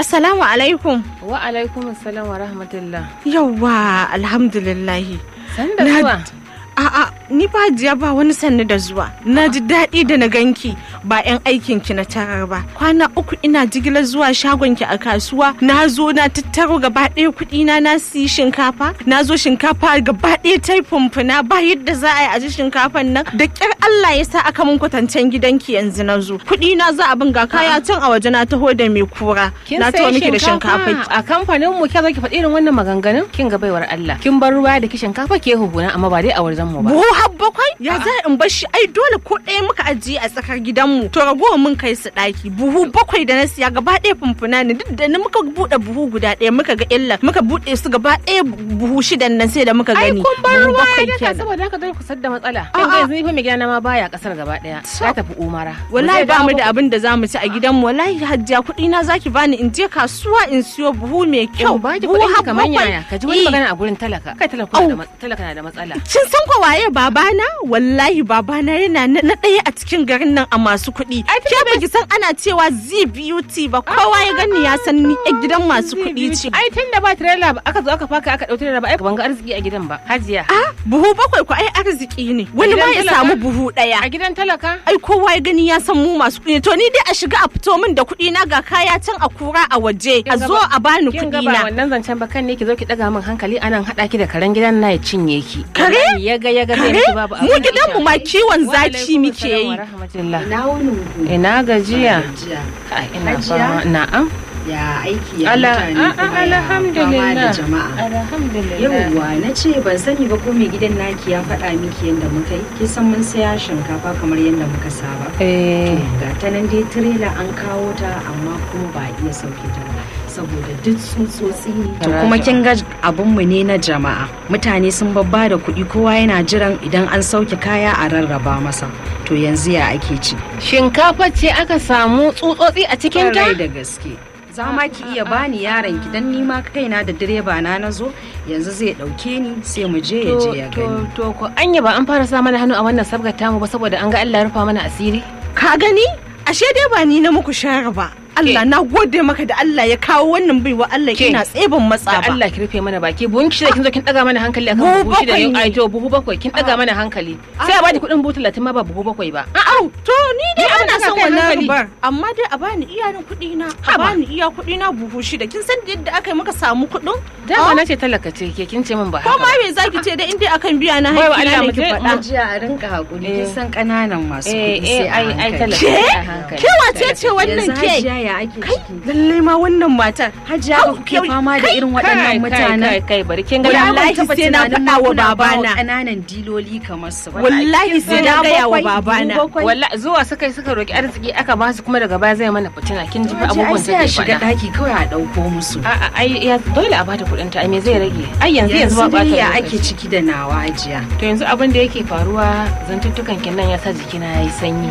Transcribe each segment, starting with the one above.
Assalamu alaikum. Wa alaikum assalam wa rahmatullah. Yawwa alhamdulillahi. Sanda Na- zuwa. A'a ni ba jiya ba wani sanni da zuwa. Na ji daɗi da na ganki ba 'yan aikin ki na tarar ba. Kwana uku ina jigilar zuwa shagon ki a kasuwa. Na zo na tattaro gaba ɗaya kuɗi na na siyi shinkafa. Na zo shinkafa gaba ɗaya ta yi fumfuna ba yadda za a yi a ji shinkafan nan. Da ƙyar Allah ya sa aka mun kwatancen gidanki yanzu na zo. Kuɗi na za a bin ga kaya can a waje na taho da mai kura. Kin Na sayi taho miki da shinkafa. a kamfanin mu kya zo ki faɗi irin wannan maganganun? Kin ga baiwar Allah. Kin bar ruwa da ki shinkafa ke huhuna amma ba dai a wajen mu ba. buhu har bakwai ya za in bar shi ai dole ko ɗaya muka ajiye a tsakar gidanmu to ragowar mun kai su ɗaki buhu bakwai da na siya gaba ɗaya fumfuna ne duk da ni muka buɗe buhu guda ɗaya muka ga illa muka buɗe su gaba ɗaya buhu shidan nan sai da muka Ai gani kun bar Buhu ruwa bakwai ya daka kenan. saboda haka dole ku sadda matsala. A'a. Kin ga yanzu ni fa mai gidana ma baya kasar gaba daya. Ya tafi umara. wallahi zai ba mu dawo da abin da zamu ci a gidanmu wallahi hajjia kuɗi na zaki bani in je kasuwa in siyo buhu mai kyau Kyau ba ki buhu kuɗin har ki kamar bakwai. yaya ka ji wani Eh. magana a gurin talaka. Kai talaka Au. na da ma- talaka na da matsala. Kin san ko waye babana? Wallahi babana yana na na ɗaya a cikin garin nan a masu kuɗi. Ai, Ke tunda ba ki san ana cewa Z beauty ba kowa ya gani ya san ni ƴar gidan masu kuɗi ce. Ai tun da ba trailer ba aka zo aka faka aka ɗau trailer ba ai ban ga arziki a gidan ba. Hajiya. Ah, buhu bakwai ko ai arziki ne. Wani ma gidan ya talaka? samu buhu ɗaya. A gidan talaka? Ai kowa ya gani ya san mu masu kuɗi ne. To ni dai a shiga a fito min da kuɗi na ga kaya can a kura a waje. A Kin ga zo ba- a bani Kin kuɗi ga ba na. wannan zancen ba kan ne ki zo ki daga min hankali anan haɗa ki da karen gidan na ya cinye ki. Kare? Wallahi Ya ga ya ga zai Kare? miki babu Mu abin da gidanmu ya ma shafe. kiwon Wa zaki alaikum muke assalam yi. wa rahmatullah. Ina wunin ku. Ina gajiya. Gajiya. Kai, Ina Hajiya? fama. Na'am. Ya aiki ya Ala- mutane a- a- kuma ya fama da alhamdulillah. jama'a. Alhamdulillah. Yawwa na ce ban sani ba ko mai gidan naki ya faɗa miki yadda muka yi. Kin san mun saya shinkafa kamar yadda muka saba. Eh. Ga ta nan dai tirela an kawo ta amma kuma ba a iya sauke ta ba. Saboda duk tsutsotsi ne. To Farashi. kuma kin ga abunmu ne na jama'a. Mutane sun babba da kuɗi kowa yana jiran idan an sauke kaya a rarraba masa. To yanzu ya ake ci. Shinkafa ce aka samu tsutsotsi a cikin ta? Kwarai da gaske. Za ma ki iya bani yaron ki dan nima kaina da direba na nazo yanzu zai dauke ni sai mu je ya je ya gani. to, to, ko anya ba an fara sa mana hannu a wannan sabgar tamu ba saboda an ga Allah ya rufa mana asiri? Ka gani? Ashe dai ba ni na muku share ba. Allah na gode maka da Allah ya kawo wannan baiwa Allah Ke. ina tsebin matsa Da ba. Allah ki rufe mana baki buhun ki shida kin zo kin daga mana hankali akan Buhu buhu shida bakwai ne ne. ai to buhu bakwai kin daga mana hankali sai a bada kuɗin buhu talatin ma ba buhu bakwai ba Au, to ni dai Ni abin ana da ka son kai wannan hankali. rubar. Amma dai a bani iya na kuɗi na. A Haba. bani iya kuɗi na buhu shida. Kin san yadda aka yi muka samu kuɗin? dama Ah, na ce talaka ce ke kin ce min ba Ko haka ma ba. me zaki ce da inda akan biya na Baiwa haƙƙi Allah, na mu ne ki je- faɗa. Jiya a rinka hakuri Eh. kin san kananan masu eh kuɗi eh sai a ai ai hankali. talaka Ke? ce a hankali Ke wace ce wannan Yanzu ke? hajiya ya ake Kai, ciki. lallai ma wannan matar. Hajiya ba kuke fama da irin Kai, waɗannan kai, mutanen. kai kai bari kin ga Wallahi ban taɓa sai na tunanin faɗa wa kuna ba babana. ƙananan diloli kamar su ba. Wallahi sai na Guda gaya wa bakwai, babana. dubu bakwai. walla zuwa suka yi suka roki arziki aka ba su kuma daga baya zai mana fitina kin ji fa Hajiya, ai abubuwan sai da a ke shiga faɗa ɗaki kawai a ɗauko musu. a'a ai ya dole a bata kuɗin ta ai me zai rage ai yanzu yanzu ba dai bata ya lokaci. ake ciki da nawa hajiya. to yanzu abin da yake faruwa zantuttukan kin nan ya sa jikina yayi sanyi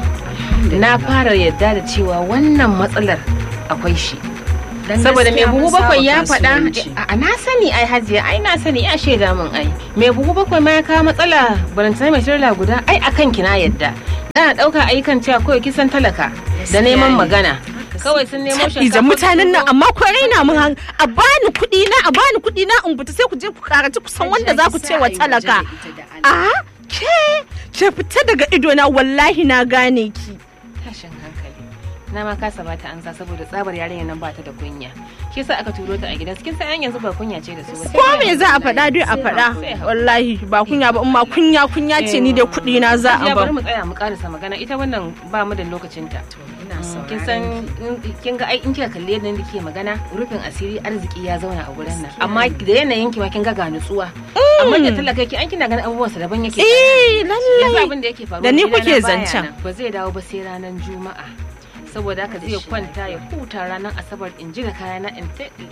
na fara yadda da cewa wannan matsalar akwai shi Dan saboda mai gaskiya buhu mun saba bakwai ya faɗa kasuwanci. a na sani ai hajiya ai na sani ya shaida min ai mai buhu bakwai ma ya kawo matsala barantana mai shirla guda ai akan ki na yadda na ɗauka ayyukan cewa kawai kisan talaka da Gaskiya neman ne. magana kawai sun nemo Idan shinkafa mutanen nan amma ko raina mun han a bani kuɗi na a bani kuɗi na in fita sai ku je ku karaci ku san wanda za ku ce wa talaka. A ke ke fita daga idona wallahi na gane ki. tashin hankali na ma kasa bata ansa saboda tsabar yarinya nan bata da kunya shi yasa aka turo ta a gidan kin san yanzu ba kunya ce da su ba Ko me za a faɗa dai a faɗa. Wallahi ba kunya ba amma kunya kunya ce ni dai kuɗi na za a ya bari ba. mu tsaya mu karasa magana ita wannan ba mu da lokacin ta Ina kin sauraron san ki. in- kin ga ai in kika kalle yadda nake magana rufin asiri arziki ya zauna a gurin nan amma da yanayin ki ma kin ga ga nutsuwa amma da talaka ki an kina ganin abubuwan sa daban yake Eh yanzu lallai. abin da yake faruwa Da ni gidana kuke baya zancen. nan. ba zai dawo ba sai ranar juma'a saboda haka zai kwanta ya huta ranar asabar in jira kayana in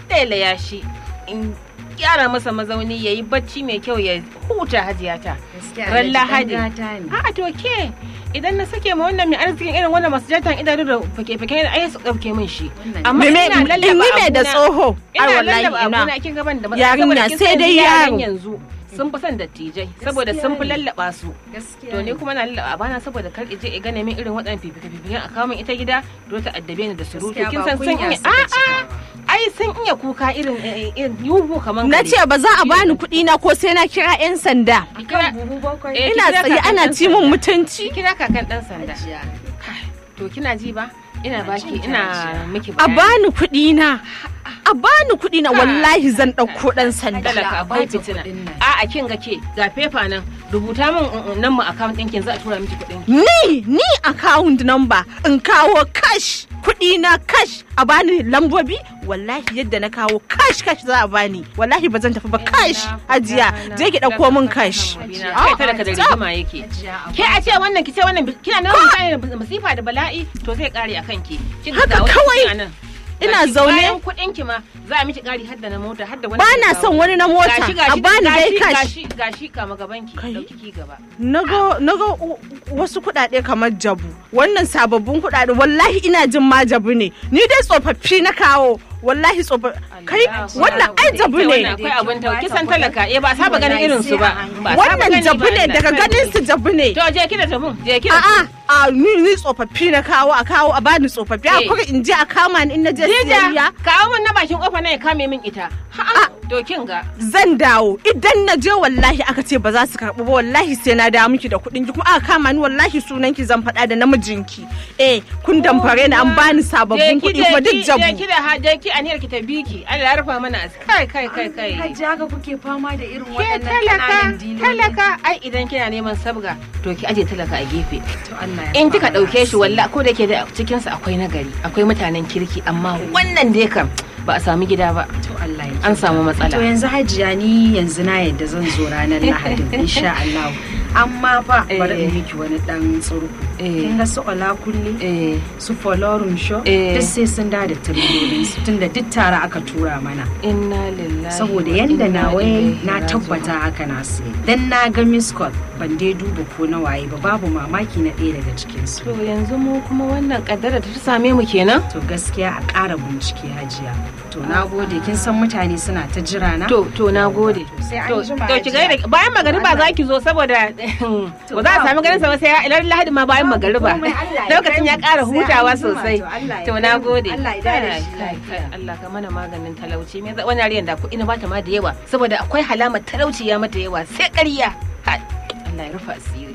ya shi in gyara masa mazauni ya yi bacci mai kyau ya huta hajiyata Gaskiya ran Alhaji lahadi ɗan gata ne. a'a to ke idan na sake ma wannan mai arzikin irin wannan masu jatan idanu da fake-fake ai su ɗauke min shi Wannan amma Me me ina in lallaba yi me da abuna- tsoho. Ai ina wallahi lallaba ina. abuna kin gaban da matsala Yarinya, saboda kin sai san dai yaran yaro. yanzu sun fi son dattijai saboda sun fi lallaba su gaskiya to ni kuma na lallaba bana saboda kar je ya gane min irin waɗannan fifike-fifiken a kawo min ita gida to ta addabe ni da surutu kin san sun iya a'a ai sun iya kuka irin eh, irin yuhu kaman na kare. ce ba za a bani kuɗi na ko sai na kira 'yan sanda Ki kira- buhu bakwai Eh, ki ina kira tsaye kakan ana ɗan ci min sanda. mutunci Ki kira kakan dan sanda Hajiya. Kai, to kina ji ba ina Ina baki jin ki, ina Hajiya. miki a bayani bani kuɗi na a bani kuɗi na wallahi zan ɗauko ɗan sanda talaka a akwai bata fitina kuɗin nan. a a kin ga ke ga fefa nan rubuta min mm, mm, nan mu account ɗinkin za a tura miki kuɗin ni ni account number in kawo cash kuɗi na cash a bani lambobi wallahi yadda na kawo cash cash za a bani wallahi ba zan tafi ba cash hajiya je ki ɗauko min cash kai talaka da rigima yake Hajiya, a ke a ce wannan ki ce wannan kina nan mutane da masifa da bala'i to zai kare akan ki kin ga Haka ga wani kawai. kina nan. Ina Gashi zaune. bayan kuɗin ki ma za a miki kari hadda na mota hadda wani ba zai na kawo. son wani na mota gashi a gashi bani dai gashi cash gashi gashi kama gaban ki Kai. dauki ki gaba naga naga u- wasu kuɗaɗe kamar jabu wannan sababbin kuɗaɗe wallahi ina jin ma jabu ne ni dai tsofaffi na kawo wallahi tsofaffi kai Allahu wannan ai Akbar. jabu Ita ne wannan akwai abin tau kisan talaka eh ba saba ganin irin su ba Ba saba wannan gani jabu ba, ne ina daga son ganin ki. su jabu ne to je ki da jabun je ki da a'a a ni ni tsofaffi na kawo a kawo a bani tsofaffi a Eh. kuma in je a kama ni in na je Dija, siyayya kawo min na bakin kofa na ya kame min ita. Ha'a, to kin ga. zan dawo idan na je wallahi aka ce ba za su karɓi ba wallahi sai na dawo miki da kuɗin ki kuma aka kama ni wallahi sunan ki zan faɗa da namijinki eh kun damfare ni an bani sababbin kuɗi kuma duk jabu Je ki da ha, je ki aniyar ki ta biki. Allah ya rufa mana asiri. Kai kai kai kai. Hajiya haka kuke fama da irin Ke waɗannan talaka, ƙananan diloli. talaka, ai idan kina neman sabga, to ki aje talaka a gefe. To Allah ya In kika fara ɗauke shi asiri. walla ko da ke da cikinsa akwai nagari, akwai mutanen kirki, amma wannan dai kam ba a sami gida ba. To Allah ya An samu matsala. To yanzu hajiya ni yanzu na yadda zan zo ranar Lahadin insha Allah. Amma fa bari in Eh. miki wani dan tsurku. Eh. Kin ga su Ola kulle Eh, su Folorum show Eh. duk sai sun da da tirolin su tunda duk tare aka tura mana. inna lillahi. Saboda wa yanda inna na waye ilaihi na raji'un. tabbata haka na sai. Dan na ga miss call ban dai duba ko na waye ba babu mamaki na ɗaya daga cikin su. To yanzu mu kuma wannan kaddara ta same mu kenan? To gaskiya a ƙara bincike hajiya. To na gode kin san mutane suna ta jira na. To to na gode. sai an To jima to ki hajiya. gaida bayan magariba za ki zo saboda ba za a sami ganin sa ba sai ilar lahadi ma bayan magariba. komai, Allah ya Lokacin ya kai mu. ƙara Sai hutawa an jima, sosai. to Allah ya To kai na mu. gode. Allah ya dare Kai, shi kai, lafiya. kai, Allah ka mana maganin talauci. Me za- Wani yariyan da kuɗi na bata ma da yawa saboda akwai halamar talauci ya mata yawa sai ƙarya. Hai, Allah ya rufa asiri.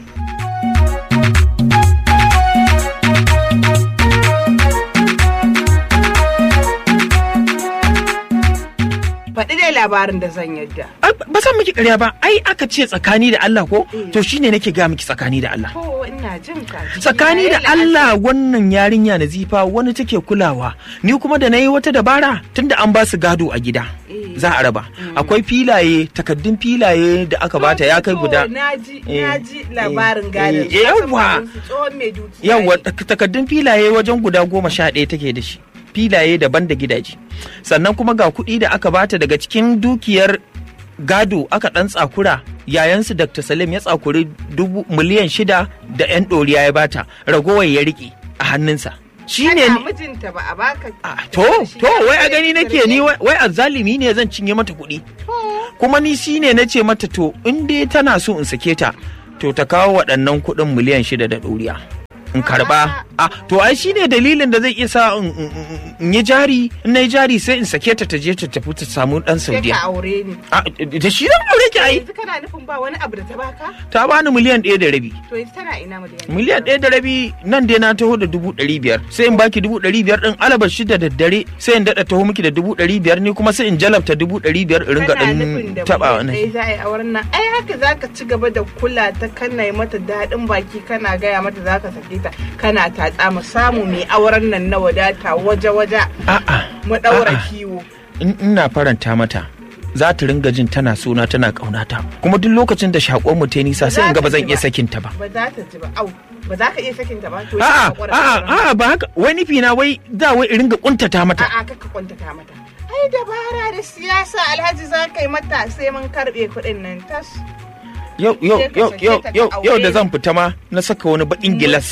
faɗi dai labarin da zan yadda. Ai, ba san miki ƙarya ba ai aka ce tsakani da Allah ko to shine nake ga miki tsakani da Allah Ko ina jin ka. tsakani da Allah wannan yarinya Nazifa wani take kulawa ni kuma da nayi wata dabara tunda an ba su gado a gida za a raba akwai filaye takaddun filaye da aka bata ya kai guda Na ji Eh, na ji labarin eh, gadon. eh, yawwa. Tsohon mai dukiya. yawa ne. tak- takaddun filaye wajen guda goma sha ɗaya take da shi filaye daban da gidaje sannan kuma ga kuɗi da aka bata daga cikin dukiyar gado aka ɗan tsakura yayansu dr salim ya tsakuri dubu miliyan shida da 'yan ɗoriya ya bata ragowar ya riƙe a hannunsa shi ne Kana mijinta ba a baka. Ah, to to wai a gani nake ni wai wai azzalimi ne zan cinye mata kuɗi kuma ni shi ne na ce mata to in dai tana so in sake ta to ta kawo waɗannan kuɗin miliyan shida da ɗoriya in karɓa ah to ai shi ne dalilin da zai iya sa in- in in- in yi jari in na yi jari sai in sake ta ta je ta tafi ta samu ɗan Sai ka saudiya aure ni. Ah, da shi zan aure ki ai Yanzu kana nufin ba wani abu da ta baka? ta bani miliyan ɗaya da rabi To yanzu tana ina mu da miliyan ɗaya da rabi nan dai na taho da dubu ɗari biyar sai in baki dubu ɗari biyar ɗin alabar shi da daddare sai in daɗa taho miki da dubu ɗari biyar ni kuma sai in jalabta dubu ɗari biyar in ringa Kana nufin ɗan da taɓa mutum wani. ɗaya za a yi auren nan. Ai haka za ka ci gaba da kula ta kana yi mata daɗin baki kana gaya mata za ka sake ta kana tatsa mu samu mai auren nan na wadata waje-waje A'a mu ɗaura A'a. kiwo. in ina faranta mata za ta ringa jin tana suna tana ƙaunata kuma duk lokacin da shaƙon mu ta yi nisa sai in ga ba zan iya sakin ta ba. Ba za ta ji ba. Au, ba za ka iya sakin ta ba. To A'a shi ka haƙura da a'a auren. a'a ba haka wai nufi na wai da wai in ringa kuntata mata. A'a kaka kwantata mata. Ai dabara da siyasa alhaji za ka yi mata sai mun karɓe kuɗin nan tas. Yau yau sai ka yau sake yau ta ka yau yau da aure zan fita ma na saka wani baƙin gilas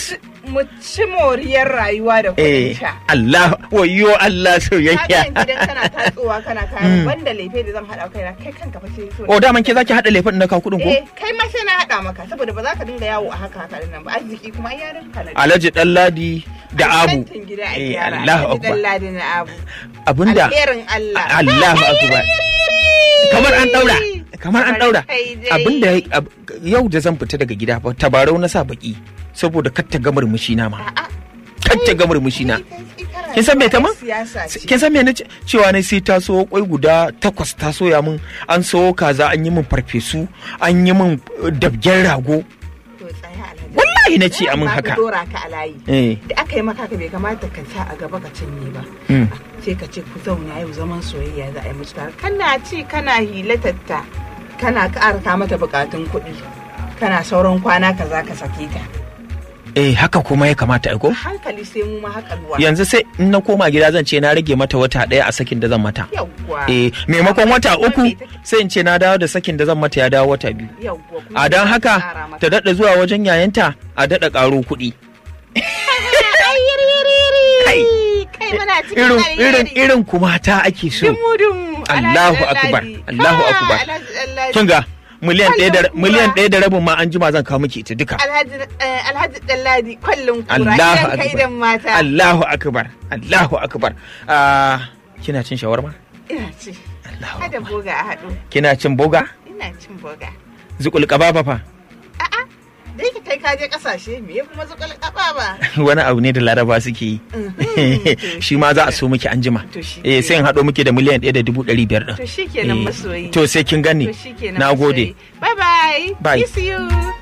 mu ci moriyar rayuwa da eh kuɗin sha. Allah wayo Allah Ka soyayya ga gidan kana tatsuwa kana kayan banda lefe da zan haɗa kaina kai kanka fa sai so. o daman ke zaki hada laifin na kawo kudin ko Eh kai ma sai na haɗa maka saboda ba za ka dinga yawo a haka haka nan ba arziki kuma ai yaran ka na. Alhaji Ɗanladi da Abu Kantin gida a Eh, gyara. Allahu Alhaji akbar Dalladi na Abu. abinda Alherin Allah. Allahu akbar kamar an daura kamar an daura Kai dai. abinda ab- yau da zan fita daga gida ba tabarau na sa baki saboda kar ta ga murmushi na ma A'a. kar ta ga murmushi na Ita kin san me ta mun Siyasa ce. kin san me na ce? cewa ne sai ta so kwai guda takwas ta soya min an so kaza an yi min farfesu an yi min uh, dabgen rago To tsaya Alhaji. wallahi na ce a min Ba haka ka dora ka a layi. eh Da aka yi maka ka bai kamata ka sa a gaba ka cinye ba. mm. sai ka ce ku zauna yau zaman soyayya za a yi musu tare kana ci kana hilatatta kana ƙara ka mata bukatun kuɗi kana sauran kwana ka za ka sake ta eh haka kuma ya kamata ai ko hankali sai mu ma haka ruwa yanzu sai in na koma gida zan ce na rage mata wata ɗaya a sakin da zan mata yawwa eh maimakon wata Kuma uku me take- sai in ce na dawo da sakin da zan mata ya dawo wata biyu yawwa kuma a don za ka haka ƙara mata. ta daɗa zuwa wajen yayanta a daɗa ƙaro kuɗi Ai, yiri, yiri, yiri. Kai. kai muna cikin irin alheri. irin irin kuma ta ake so dumu dumu Allahu akbar, Allahu akbar. kin ga miliyan ɗaya da Kwallon miliyan kura. ɗaya da rabin ma an jima zan kawo miki ita duka alhaji eh, alhaji dalladi kwallon kura Allahu idan kai akbar dan mata Allahu akbar Allahu akbar ah kina cin shawarma ina ci Allahu hada akbar boga a haɗu kina cin boga ina cin boga zukul kababa fa A'a, da yake kai kaje kasashe me ya kuma zukul kaba ba. wani abu ne da laraba suke yi shi ma za a so miki anjima To shi eh sai in haɗo miki da miliyan ɗaya da dubu ɗari biyar ɗin To shi kenan Eh, masoyi. to sai kin gani To shi kenan na gode masoyi. Bye bye. Bye. Kiss you.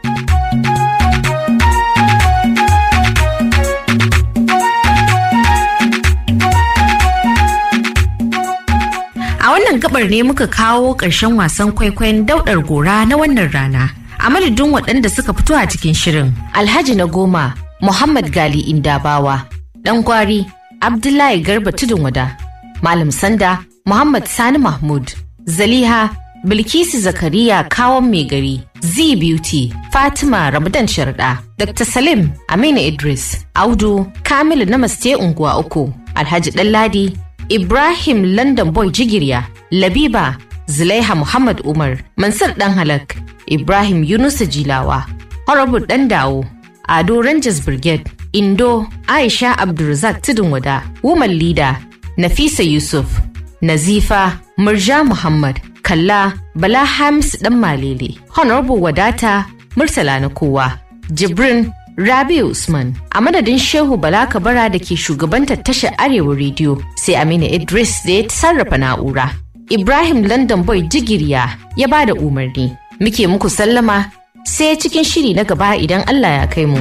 A wannan gabar ne muka kawo ƙarshen wasan kwaikwayon daudar gora na wannan rana. A madadin waɗanda suka fito a cikin shirin. Alhaji na goma, Muhammad Gali Indabawa, ɗan gwari, Abdullahi Garba Tudun Wada, Malam Sanda, Muhammad Sani Mahmud, Zaliha, Bilkisu Zakariya Kawon Mai Gari, Z Beauty, Fatima Ramadan Sharda, Dr. Salim Aminu Idris, Audu, Kamilu Namaste Unguwa Uku, Alhaji Ɗanladi, Ibrahim London Boy Jigirya, Labiba, Zulaiha Muhammad Umar, Mansur Dan Halak, Ibrahim Yunusa Jilawa, Horrible Dan Dawo, Ado Rangers Brigade, Indo, Aisha Abdulrazak Tudun Wada, Woman Leader, Nafisa Yusuf, Nazifa, Murja Muhammad, Kalla, Bala Hamis Dan Malele, Honorable Wadata, Murtala na kowa, Jibrin, Rabi Usman, a madadin Shehu Bala Kabara da ke shugabantar tashar Arewa Rediyo, sai Aminu Idris da ya sarrafa na'ura. Ibrahim London Boy Jigiriya ya ba da umarni. Muke muku sallama sai cikin shiri na gaba idan Allah ya kai mu.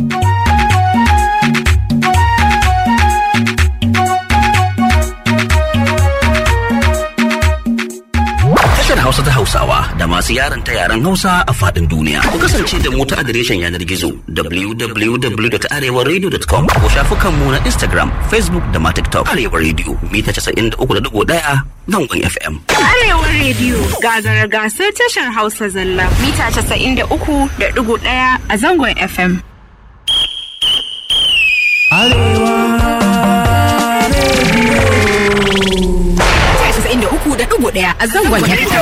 Tashar Hausa ta Hausawa da masu yaran ta yaren Hausa a faɗin duniya. Ku kasance da mu ta adireshin yanar gizo www.arewaradio.com ko shafukanmu na Instagram, Facebook da ma TikTok. Arewa Radio mita 93.1 zangon FM. Arewa rediyo gagara gasar tashar Hausa zalla mita 93.1 a zangon FM. a zangon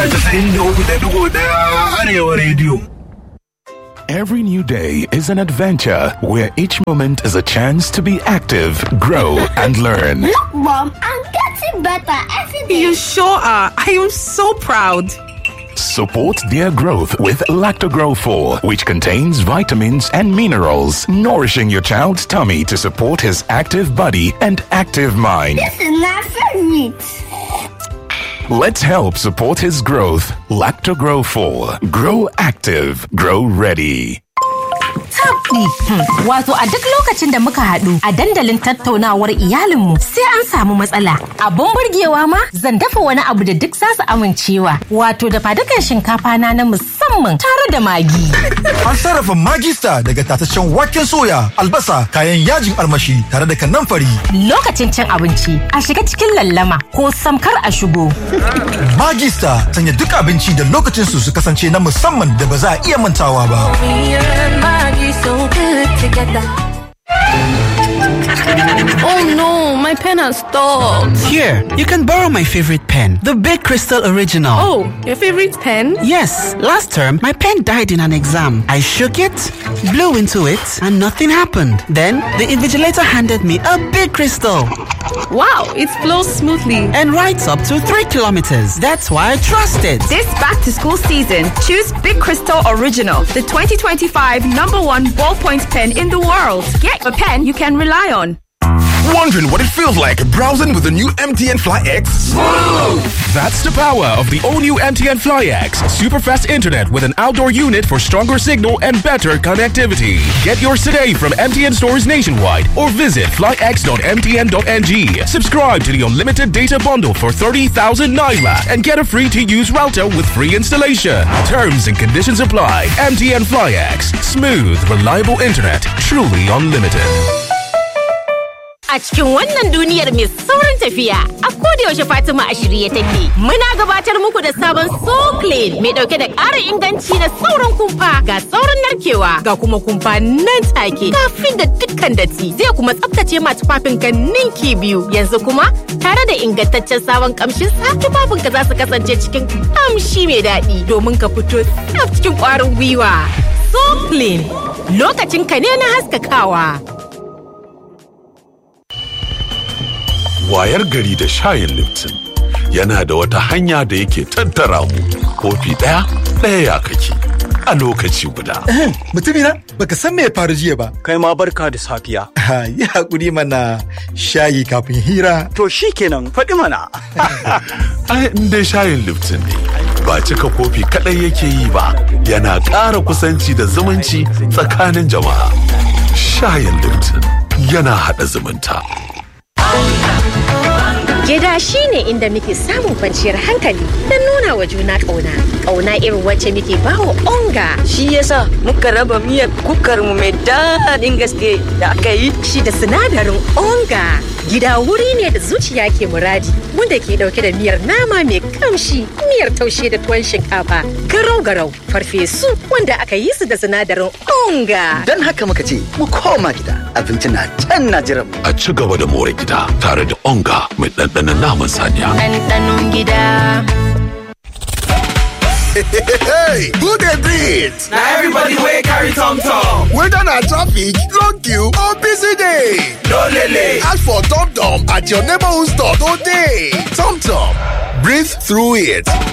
Arewa Radio. Every new day is an adventure where each moment is a chance to be active, grow, and learn. Look, Mom, I'm getting better every day. You sure are. I am so proud. Support their growth with Lactogrow 4, which contains vitamins and minerals, nourishing your child's tummy to support his active body and active mind. This is my favorite. Let's help support his growth. Lactogrow 4. Grow active. Grow ready. tabdi. Wato a duk lokacin da muka haɗu a dandalin tattaunawar iyalinmu sai an samu matsala. Abun burgewa ma zan dafa wani abu da duk za su amincewa. Wato da fadukan shinkafa na na musamman tare da magi. An sarrafa magista daga tataccen waken soya, albasa, kayan yajin armashi tare da kanamfari. Lokacin cin abinci a shiga cikin lallama ko samkar a shigo. Magista sanya duk abinci da lokacin su su kasance na musamman da ba za a iya mantawa ba. Oh no, my pen has stopped. Here, you can borrow my favorite pen, the Big Crystal Original. Oh, your favorite pen? Yes, last term my pen died in an exam. I shook it, blew into it, and nothing happened. Then the invigilator handed me a big crystal. Wow, it flows smoothly and writes up to three kilometers. That's why I trust it. This back to school season, choose Big Crystal Original, the 2025 number one ballpoint pen in the world. Get a pen you can rely on. Wondering what it feels like browsing with the new MTN Fly X? Smooth! That's the power of the all new MTN Fly X. Super fast internet with an outdoor unit for stronger signal and better connectivity. Get yours today from MTN stores nationwide or visit flyx.mtn.ng. Subscribe to the unlimited data bundle for 30,000 Naira and get a free to use router with free installation. Terms and conditions apply. MTN Fly X. Smooth, reliable internet. Truly unlimited. A cikin wannan duniyar mai saurin tafiya, a yaushe Fatima a shirye take. Muna gabatar muku da sabon So Clean mai dauke da ƙarin inganci na saurin kumfa ga saurin narkewa ga kuma kumfa nan take kafin da dukkan datti zai kuma tsaftace ma tufafin ka ninki biyu. Yanzu kuma tare da ingantaccen sabon kamshin sa tufafin ka za su kasance cikin kamshi mai daɗi domin ka fito tsaf cikin ƙwarin gwiwa. So Clean lokacin ka ne na haskakawa. wayar gari da shayin Lipton yana da wata hanya da yake tattara mu kofi ɗaya ɗaya ya kake a lokaci guda. Mutumina baka san me ya faru jiya ba. Kai ma barka da safiya. Yi hakuri mana shayi kafin hira. To shi kenan faɗi mana. Ai in dai shayin Lipton ne. Ba cika kofi kaɗai yake yi ba, yana ƙara kusanci da zumunci tsakanin jama'a. Shayin Lipton yana haɗa zumunta. Gida shi ne inda muke samun kwanciyar hankali don nuna wa juna ƙauna. Ƙauna irin wacce muke bawa onga. Shi yasa muka raba miyar kukar mu mai daɗin gaske da aka yi. Shi da sinadarin onga. Gida wuri ne da zuciya ke muradi wanda ke ɗauke da miyar nama mai kamshi, miyar taushe da tuwon shinkafa, garau-garau, farfesu wanda aka yi su da sinadarin onga. Don haka muka ce mu koma gida abinci na can na jiran. A ci gaba da more gida tare da onga mai ɗanɗanon naman saniya. Ɗanɗanon gida. hey, who dey breathe? na everybody wey carry tom tom. whether na traffic long queue or busy day. no lele. ask for tom tom at your neighborhood store today. tom tom breathe through it.